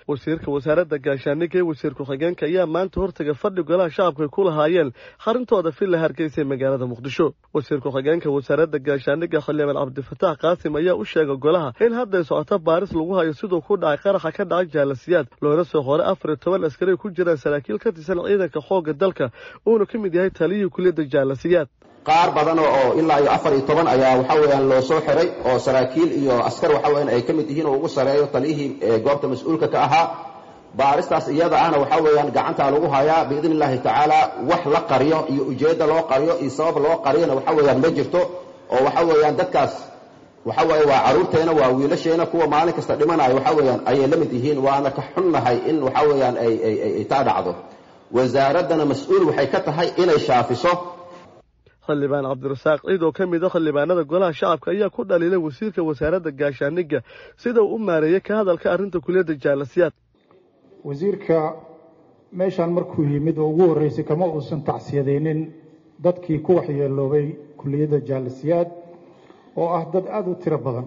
wasiirka wasaaradda gaashaandhigga ee wasiir ku-xigeenka ayaa maanta hortaga fadhi golaha shacabka ay ku lahaayeen xarintooda villa hargeysa ee magaalada muqdisho wasiir ku-xigeenka wasaaradda gaashaandhigga xildhibaan cabdifataax qaasim ayaa u sheegay golaha in hadday socoto baaris lagu hayo siduu ku dhacay qaraxa ka dhacay jaalasiyaad loona soo qoray afar iyo toban askari ku jiraan saraakiil ka tirsan ciidanka xoogga dalka uuna ka mid yahay taliyihii kuliyadda jaalasiyaad qaar badan oo ilaa iyo afar iyo toban ayaa waxa weeyaan loo soo xiray oo saraakiil iyo askar waxa weeyaan ay ka mid yihiin oo ugu sareeyo taliyihii goobta mas-uulka ka ahaa baaristaas iyada ahna waxa weeyaan gacantaa lagu hayaa biidni illaahi tacaala wax la qariyo iyo ujeedda loo qariyo iyo sabab loo qariyona waxa weeyaan ma jirto oo waxa weeyaan dadkaas waxa weeye waa carruurteena waa wiilasheena kuwa maalin kasta dhimanayo waxa weeyaan ayay la mid yihiin waana ka xunnahay in waxa weeyaan ay ay taa dhacdo wasaaraddana mas-uul waxay ka tahay inay shaafiso xildhibaan cabdirasaaq ciid oo ka mid a xildhibaanada golaha shacabka ayaa ku dhaliilay wasiirka wasaaradda gaashaandhigga sida uu u maareeyey ka hadalka arrinta kuliyadda jaalasiyaad wasiirka meeshaan markuu yimid oo ugu horreysay kama uusan tacsiyadaynin dadkii ku waxyeeloobay kuliyadda jaalasiyaad oo ah dad aada u tiro badan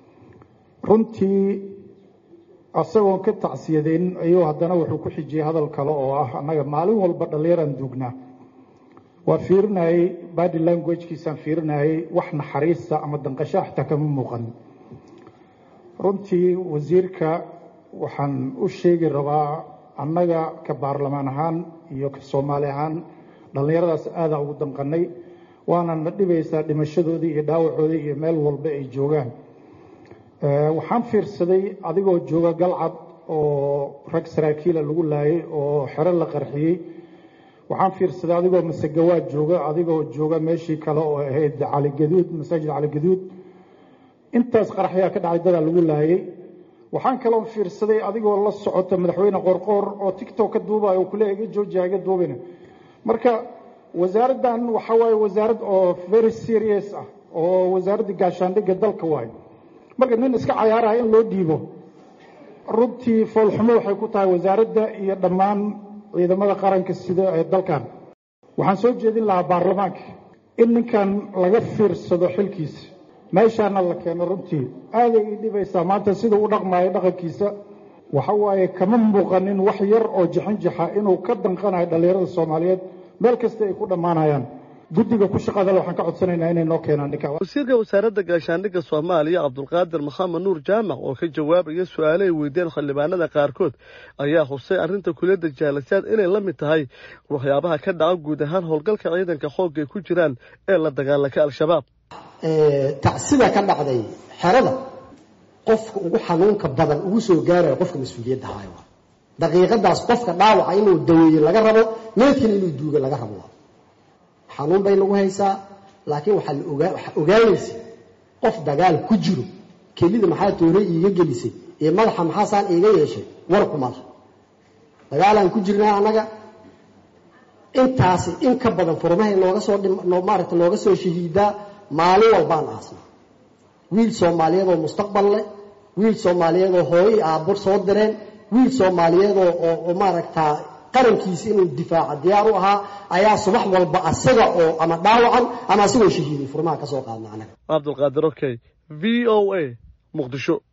runtii asagoon ka tacsiyadaynin ayuu haddana wuxuu ku xijiyey hadal kale oo ah annaga maalin walba dhallinyaraan duugnaa waa fiirinayey body languagekiisaan fiirinayey wax naxariista ama danqasho xitaa kama muuqan runtii wasiirka waxaan u sheegi rabaa annaga ka baarlamaan ahaan iyo ka soomaali ahaan dhallinyaradaas aadaa ugu danqanay waana na dhibaysaa dhimashadoodii iyo dhaawacoodii iyo meel walba ay joogaan waxaan fiirsaday adigoo jooga galcad oo rag saraakiila lagu laayay oo xero la qarxiyey waxaan fiirsaday adigoo masegawaad jooga adigoo jooga meeshii kale oo ahayd caligaduud masaajid caligaduud intaas qaraxyaa ka dhacay dadaa lagu laayay waxaan kaloo fiirsaday adigoo la socota madaxweyne qorqoor oo tictok ka duubayo oo kule iga joojiya iga duubina marka wasaaraddan waxa waaye wasaarad oo very serious ah oo wasaaradda gaashaandhigga dalka waayo marka nin iska cayaaraya in loo dhiibo runtii foolxumo waxay ku tahay wasaaradda iyo dhammaan ciidamada qaranka sida ee dalkan waxaan soo jeedin lahaa baarlamaanka in ninkan laga fiirsado xilkiisa meeshaana la keeno runtii aaday ii dhibaysaa maanta sida u dhaqmaayo dhaqankiisa waxa waaye kama muuqanin wax yar oo jixinjixa inuu ka danqanayo dhallinyarada soomaaliyeed meel kasta ay ku dhammaanayaan guddiga ku shaqadale waxaan ka codsanaynaa inay noo keenaan ninka wasiirka wasaaradda gaashaandhigga soomaaliya cabdulqaadir maxamed nuur jaamac oo ka jawaabaya su-aale ay weydiiyeen xildhibaanada qaarkood ayaa xusay arrinta kuliyadda jaalasiyaad inay la mid tahay waxyaabaha ka dhaca guud ahaan howlgalka ciidanka xoogga ay ku jiraan ee la dagaalanka al-shabaab tacsida ka dhacday xerada qofka ugu xanuunka badan ugu soo gaaraya qofka mas-uuliyadda haayo daqiiqadaas qofka dhaawaca inuu daweeye laga rabo meedkana inuu duuga laga rabo xanuun bay nagu haysaa laakiin waxaa la ogaa waxaa ogaanaysa qof dagaal ku jiro kelida maxaa toore iiga gelisay iyo madaxa maxaasaan iiga yeeshay warku madax dagaalaan ku jirnaa annaga intaasi in ka badan furmahay nooga soo maaragta nooga soo shahiidaa maalin walbaan aasnaa wiil soomaaliyeed oo mustaqbal leh wiil soomaaliyeed oo hooyo iyo aabbo soo direen wiil soomaaliyeed oo oo maaragtaa qarankiisa inuu difaaca diyaar u ahaa ayaa subax walba asaga oo ama dhaawacan ama asagoo shahiiday furmaha ka soo qaadna anaga cabdulqaadir okey v o a muqdisho